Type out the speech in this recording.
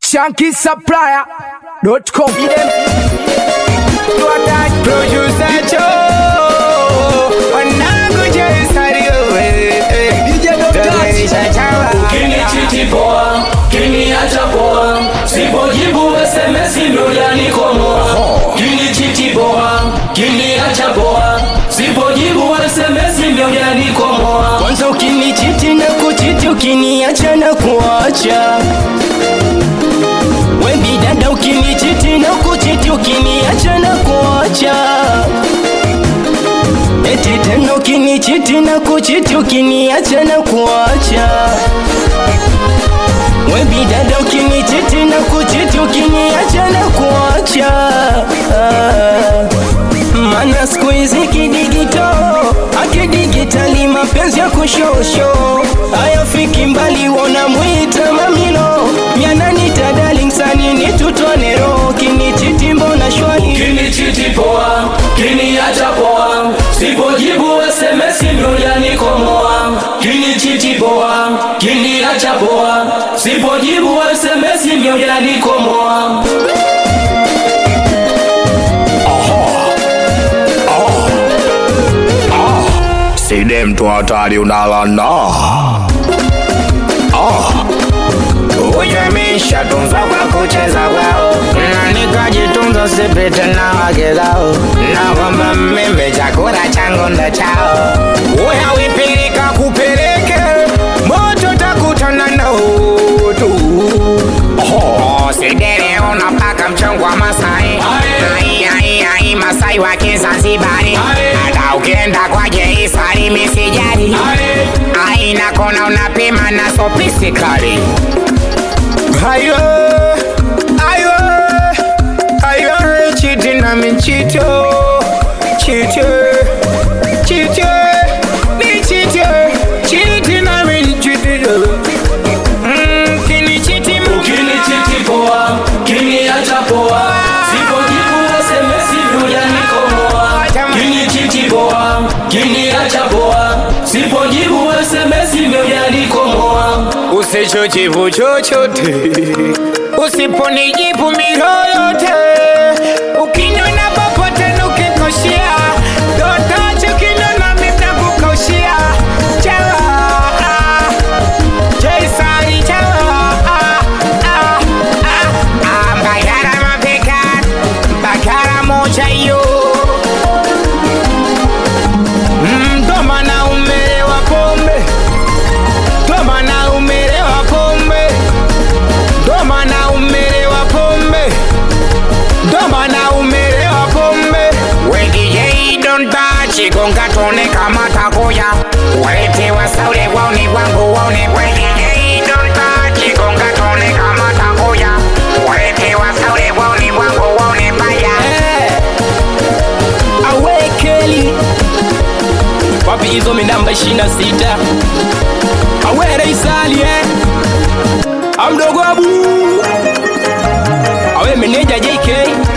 shankisupplier.com. Producer Joe, wanangu Joe Sario, eh, eh. Tumeisha chawa. Kinichiti poa, kiniacha poa, sipojibu SMS ndo yanikomoa. Kinichiti poa, kiniacha poa, sipojibu SMS ndo yanikomoa. Kwanza ukinichiti na kuchiti, ukiniacha na kuacha. We bidada, ukinichiti na kuchiti, ukiniacha na kuacha. Eti tena ukinichiti na kuchiti, ukiniacha na kuacha. We bidada, ukinichiti na kuchiti, ukiniacha na kuacha. Ah. Mana siku hizi kidigito akidigitali mapenzi ya kushosho hayafiki mbali, wona mwita mamilo yananita darling sanini tutwanero kinichiti mbona shwali Kinichiti poa, kiniacha poa, sipojibu SMS ndo yanikomoa. Kinichiti poa, kiniacha poa, sipojibu SMS ndo yanikomoa. Side mtu hatari unalana Ujemisha tunza kwa kucheza kwao na nikajitunza sipite na wake zao na kwamba mimi chakula changu ndo chao uya wipilika kupeleke moto takutana na utu Oh, sidere unapaka mchongo wa Masai ai ai ai Masai wa Kizanzibari hata ukienda kwa Jeisari misijari ai nakona unapima na sopisi kali Ayo, ayo, ayo, chiti na michito, chito, chito, ni chito, chiti na michito. Mm, kini chiti mu- Ukinichiti poa, kiniacha poa, sipojibu SMS ndo yanikomoa. Kinichiti poa, kiniacha poa, sipojibu SMS ndo yanikomoa. usichojibu chochote usiponijibu miroyote ukinyona popote nukikoshia dotacho kinona mitakukaushia chawa jesari chawa mbagara mapeka mbagara moja hiyo mdoma na umelewa pombe Doma na umelewa pombe, doma na umelewa pombe, doma na umelewa pombe. Wengi yei don't touch, gonga tone kama takoya. Walete wasaule waone wangu waone. Wengi yei don't touch, gonga tone kama takoya. Walete wasaule waone wangu waone baya. Awekeli wapi hizo minamba ishirini na sita awere isali eh. amdogo abu awe meneja JK